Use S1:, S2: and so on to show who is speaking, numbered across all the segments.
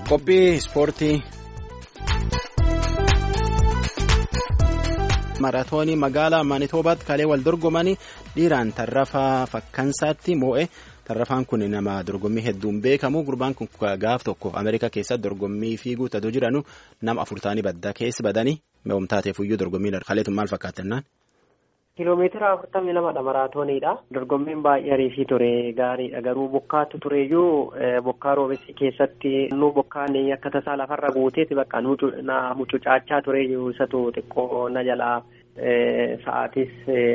S1: Qophii ispoortii. Maraatoonii magaalaa Maanitoobaatti kalee wal dorgomanii dhiiraan tarrafaa fakkansaatti moo'e. Tarrafaan kun nama dorgommii hedduun beekamu. Gurbaan kun gaaf tokko Ameerikaa keessatti dorgommii fiiguu ta'uu jiranu nama afur ta'anii baddaa keessa badanii meewwamtaateef iyyuu dorgommii kaleetu maal fakkaatannaan?
S2: Kiiloomeetira afurtamii lamadha maraatooniidha. Dorgommiin baay'ee ariifii ture gaariidha. Garuu bokkaatu tureyyuu bokkaa roobessi keessatti nu bokkaan akka tasaa lafarra guuteeti bakka na mucucaachaa tureyyuu isatu xiqqoo na jalaa sa'aatis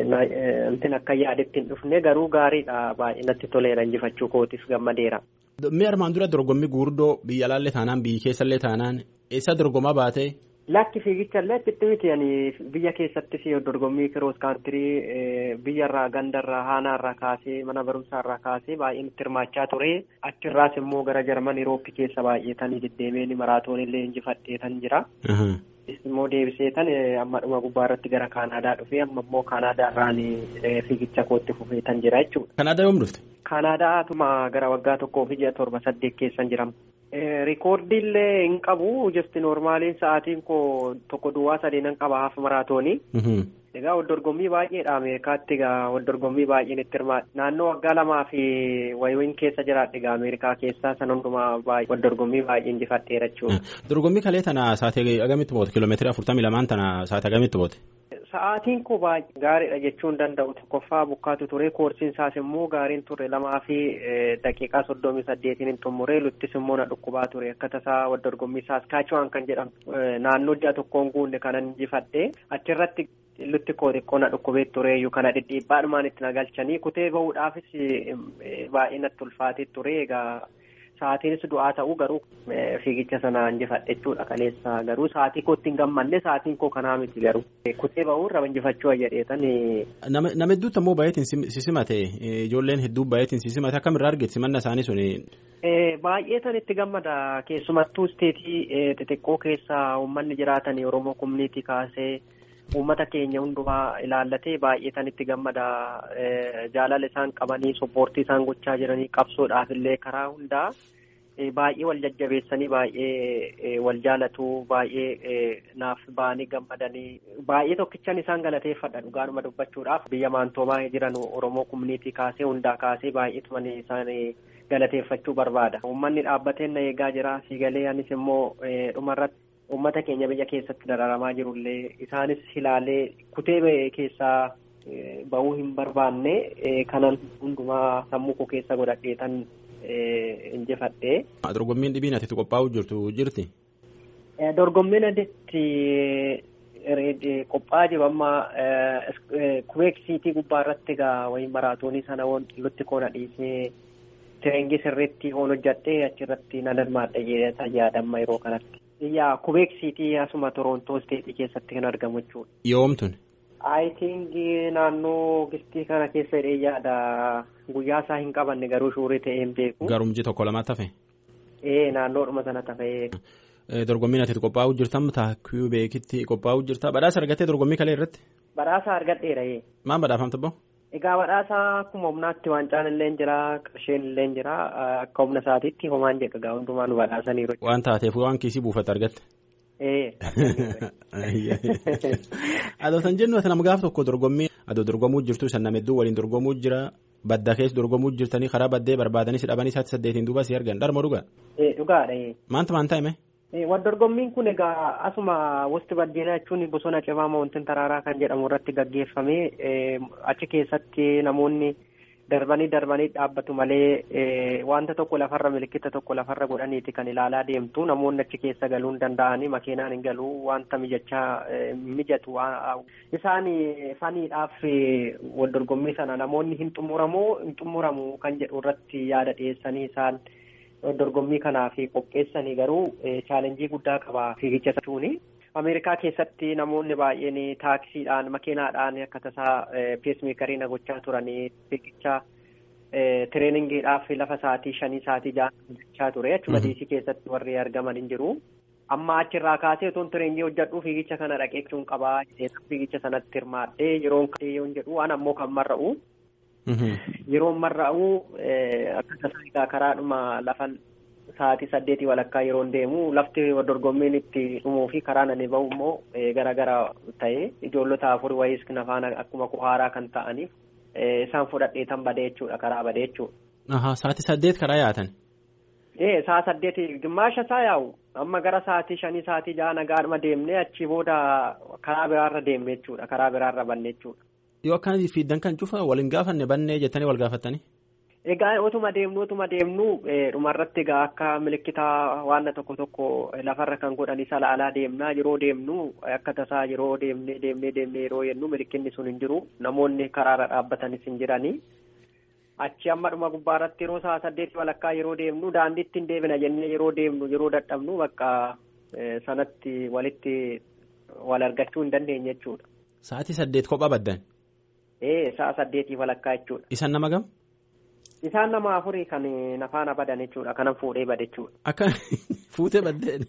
S2: wanti akka yaadetti hin dhufne garuu gaariidha baay'ee natti toleera injifachuu kootiif gammadeera.
S1: Mee armaan dura dorgommii guguddoo biyya alaallee taanaan biyya keessallee taanaan eessa dorgomaa baatee?
S2: Lakki fiigichallee achitti miti biyya keessattis dorgommii kiroos kaantirii biyyarraa gandarraa haanaarraa kaasee mana barumsaarraa kaasee baay'ee nutti hirmaachaa ture achirraas immoo gara jarman Irooppii keessa baay'eetanii deddeebiin maraatoonillee injifadheetan jira. immoo deebiseetan amma dhuma gubbaa irratti gara kaanaadaa dhufee amma immoo kaanaadaarraan fiigicha kootti fufeetan jira jechuudha.
S1: Kaanaadaa yoom dhufte?
S2: Kaanaadaatuma gara waggaa tokkoo fi ji'a torba saddeet keessan jirama. Rikoordiillee hin qabu jesti noormaaliin sa'aatiin koo tokko duwwaa sadeenan qaba haaf maraatoonii. Egaa wal dorgommii baay'eedha Ameerikaatti egaa wal dorgommii baay'een itti hirmaata. Naannoo waggaa lamaa fi wayiin keessa jiraadha egaa Ameerikaa keessaa san hundumaa baay'ee wal dorgommii baay'ee injifadheera jechuudha.
S1: Dorgommii kalee tana sa'aatii agamitti boote kiiloomeetira afurtamii lamaan tana sa'aatii agamitti boote?
S2: Sa'aatiin koo baay'ee gaariidha jechuun danda'u tokkoffaa bukkaatu ture koorsiin isaas immoo gaariin ture lamaa fi daqiiqaa soddomii saddeetiin hin xumuree luttis immoo na dhukkubaa ture akka tasaa wal dorgommii saaskaachuwaan kan jedhamu naannoo ji'a tokkoon guunne kanan injifadhe achirratti lutti koo xiqqoo na dhukkubee tureeyyuu kana dhidhiibbaadhumaan itti na galchanii kutee bahuudhaafis baay'ee natti ulfaatee ture egaa. Sa'aatiinis du'aa ta'uu garuu fiigicha sana injifadhe jechuudha kaleessa garuu sa'aatii kootti hin gammanne sa'aatiin koo kanaa miti garuu kutee ba'uun raba injifachuu ayyadeetan.
S1: Nama hedduutti ammoo baay'eetiin sisimate ijoolleen hedduu baay'eetiin sisimate akkamirraa argite simanna isaanii suni.
S2: Baay'eetan itti gammada keessumattuu isteetii xixiqqoo keessa uummanni jiraatan Oromoo kumniitii kaasee. Uummata keenya hundumaa ilaallatee baay'eetan itti gammada jaalala isaan qabanii soppoortii isaan gochaa jiranii qabsoodhaaf illee karaa hundaa baay'ee wal jajjabeessanii baay'ee wal jaalatu baay'ee naaf ba'anii gammadanii baay'ee tokkichan isaan galateeffadha dhugaanuma dubbachuudhaaf biyya maantoomaa jiran Oromoo kumniitii kaasee hundaa kaasee baay'eetuman isaan galateeffachuu barbaada. Uummanni dhaabbateen na eegaa jira siigalee anis immoo dhumarratti. Uummata keenya biyya keessatti dararamaa jirullee isaanis ilaalee kutee ba'e keessaa bahuu hin barbaanne kanan hundumaa sammuu koo keessa godhadheetan injifadhe.
S1: Dorgommiin dhibiin ati qophaa'uu jirtu jirti?
S2: Dorgommiin adeemti qophaa'aa jiru amma kubeeksiitii gubbaa irratti egaa wayii maraatoonii sana lutti koona dhiisee tireengii sirriitti hoon hojjadhee achirratti nan hirmaadha jedhee yaadamma yeroo kanatti. Yaa kubeeksiitii asuma Torontoo isteetii keessatti kan argamu jechuudha.
S1: Yoomtun?
S2: I think naannoo gistii kana keessa hidhee yaada guyyaa isaa hin qabanne garuu shuurii ta'ee hin beeku.
S1: Garumji tokko lama tafe?
S2: Ee naannoodhuma sana tafee.
S1: Dorgommiin ati qophaa'uu jirtan taa kiubeekitti qophaa'uu jirta badhaasa argattee dorgommii kalee irratti?
S2: Badhaasa argadheera ee.
S1: Maan badhaafamta bahu?
S2: Egaa badhaasa akkuma humnaatti waancaan illee jira qarsheen illee jira akka humna isaatiitti homaan jedha egaa hundumaa nu badhaasaniiru.
S1: Waan taateef waan kiisii buufate argatte.
S2: Ee.
S1: Adoo san jennu ati nama gaaf tokko dorgommii adoo dorgomuu jirtu san nama hedduu waliin dorgomuu jira badda keessa dorgomuu jirtanii karaa baddee barbaadanii si dhabanii isaatti saddeetiin duuba si argan dharma dhugaa.
S2: Ee dhugaadha.
S1: Maanta maanta hime?
S2: Wal dorgommiin kun egaa asuma wasti baddeenaa jechuun bosona cibaa moontiin taraaraa kan jedhamu irratti gaggeeffame achi keessatti namoonni darbanii darbanii dhaabbatu malee wanta tokko lafarra milikkita tokko lafarra godhaniiti kan ilaalaa deemtu namoonni achi keessa galuu hin danda'anii makiinaan hin galuu wanta mijachaa mijatu isaan faniidhaaf wal dorgommii sana namoonni hin xumuramoo hin xumuramu kan jedhu irratti yaada dhiyeessanii isaan. dorgommii kanaaf qopheessanii garuu chaalenjii guddaa qaba fiigicha jechuun ameerikaa keessatti namoonni baay'een taaksiidhaan makiinaadhaan akka tasaa peesmeekarii na gochaa turanii fiigicha tireeningiidhaaf lafa sa'aatii shanii sa'aatii ja'a ture achuma diisii keessatti warri argaman hin jiru. Amma achirraa kaasee otoon tireenjii hojjedhu fiigicha kana dhaqee jechuun qabaa fiigicha sanatti hirmaadhee yeroon yoo jedhu waan ammoo kan marra'u. Yeroo marra'u akka tasaa karaadhuma lafan sa'aatii saddeetii walakkaa yeroo deemu lafti dorgommiin itti dhumuu fi karaa nani bahu immoo gara gara ta'e ijoollota afur wayiis nafaan akkuma kuhaaraa kan ta'aniif isaan fudhadheetan badee jechuudha karaa badee jechuudha.
S1: Sa'aatii saddeet karaa yaatan.
S2: Ee sa'a saddeeti gimmaasha isaa yaa'u amma gara sa'aatii shanii sa'aatii jaha nagaadhuma deemnee achi booda karaa biraarra deemne jechuudha karaa biraarra banne jechuudha.
S1: Yoo akkanatti fiiddan kan cufa waliin gaafanne bannee jettanii wal gaafattanii.
S2: Egaa otuma deemnu otuma deemnu dhumarratti egaa akka milikitaa waan tokko tokko lafarra kan godhan isa laalaa deemnaa yeroo deemnu akka tasaa yeroo deemnee deemnee deemnee yeroo jennu milikinni sun hin jiru namoonni karaarra dhaabbatanis hin jiranii. achi amma dhuma gubbaarratti yeroo sa'a saddeetii walakkaa yeroo deemnu daandiitti hin deebina jennee yeroo deemnu yeroo dadhabnu bakka sanatti walitti wal argachuu hin dandeenye jechuudha.
S1: Sa'aatii saddeet kophaa baddan.
S2: Ee sa'a saddeetii walakkaa jechuudha.
S1: Isaan nama gam?
S2: Isaan nama afurii kan nafaana badan jechuudha kanan fuudhee bade jechuudha.
S1: Akka fuutee baddeen.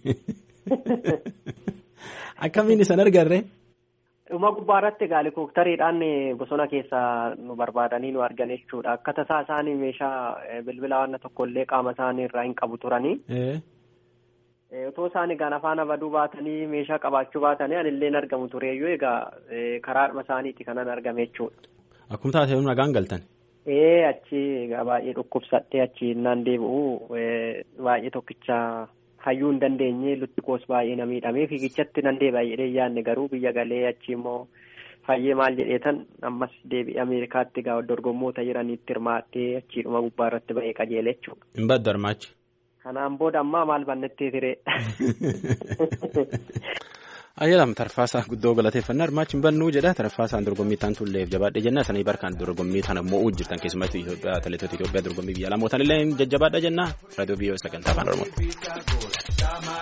S1: Akkamiin isan argarree?
S2: Dhuma gubbaarratti egaa helikooftariidhaan bosona keessa nu barbaadanii nu argan jechuudha. Akka tasaa isaanii meeshaa bilbila waan tokkollee qaama isaanii irraa hin qabu turanii. Otoo isaan egaa nafaana baduu baatanii meeshaa qabaachuu baatanii anillee hin argamu tureeyyuu egaa karaadhuma isaaniiti kanan argame jechuudha.
S1: Akkuma taatee nagaan galtan.
S2: Ee achi egaa baay'ee dhukkubsadhee achi naan deebi'u baay'ee tokkicha. hayyuu hin dandeenye lutti koos baay'ee na miidhamee fiigichatti nan deebi'a jedhee yaadne garuu biyya galee achi immoo fayyee maal jedheetan ammas deebi'ee ameerikaatti gaa dorgommoota jiraniitti hirmaattee achiidhuma gubbaa irratti ba'ee qajeele jechuudha.
S1: Hin baddu hirmaachi.
S2: Kanaan booda ammaa maal bannettee ture.
S1: Ayyaalaam tarfaasaa guddoo galateeffannaa hirmaachi hin bannuu jedha tarfaasaan dorgommii ta'an tulleef jabaadhe jenna sanii barkaan dorgommii tana mo'uu jirtan keessumattuu Itoophiyaa atileetota Itoophiyaa dorgommii biyya lamootaan illee jajjabaadha jenna raadiyoo biyyoo sagantaa afaan Oromoo.